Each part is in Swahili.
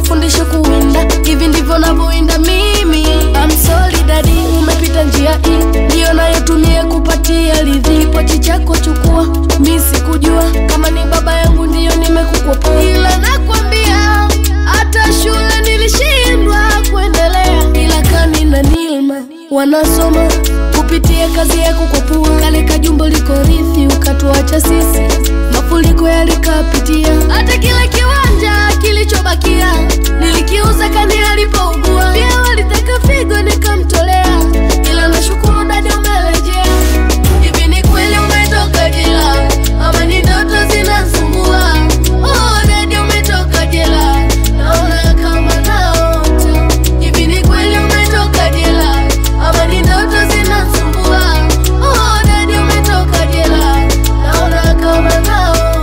nifundishe kuwinda, hivi ndivyo navyoinda mimi. I'm sorry daddy, umepita njia hii ndiyo nayotumia kupatia ridhi. Kipochi chako chukua, mi sikujua kama ni baba yangu ndiyo nimekukopa, ila nakwambia hata shule nilishindwa kuendelea, ila kani na Nilma wanasoma kupitia kazi yako kwa pua. Kale kajumbo liko rithi, ukatuacha sisi, mafuriko yalikapitia. Hata kile kiwanja kilichobakia nilikiuza kani alipougua, pia walitaka figo nikamtolea, ila nashukuru dada umerejea. Hivi ni kweli umetoka jela ama ni ndoto zinasumbua? Oh, dada umetoka jela, naona kama naota. Hivi ni kweli umetoka jela ama ni ndoto zinasumbua? Oh, dada umetoka jela, naona kama naota.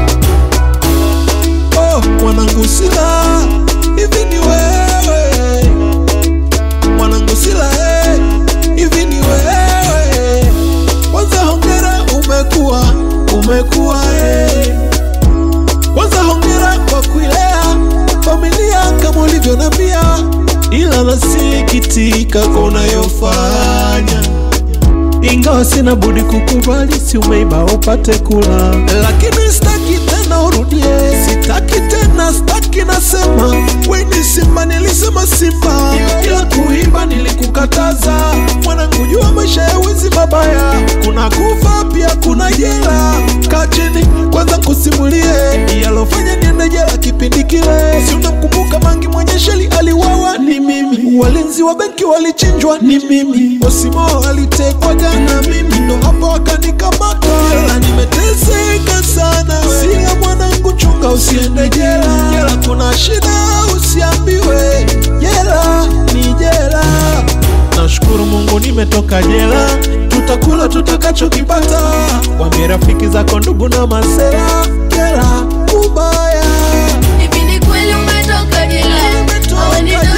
Oh, mwanangu Sila, hivi ni wewe mwanangu Sila, eh, hivi ni wewe. Kwanza hongera, umekuwa umekuwa, eh. Kwanza hongera kwa kuilea familia kama ulivyonambia, ila nasikitika kwa unayofanya ingawa sina budi kukubali, si umeiba upate kula, lakini sitaki tena urudie, sitaki tena, sitaki nasema, we ni Simba, nilisema Simba, ila kuimba nilikukataza. Mwanangu, jua maisha ya wizi mabaya, kuna kufa pia kuna jela. Kaa chini kwanza kusimulie yalofanya niende jela kipindi kile, si unamkumbuka Mangi mwenye sheli aliwawa, ni mimi, walinzi wa benki walichinjwa, ni mimi, Osimo alitekwa jana, mimi ndo hapo wakanikamata, ila nimeteseka sana. Silia mwanangu, chunga usiende jela, jela kuna shida, usiambiwe jela ni jela. Nashukuru Mungu nimetoka jela, tutakula tutakachokipata. Wambie rafiki zako, ndugu na masera, jela ubaya. Hivi ni kweli umetoka jela? Hawa ni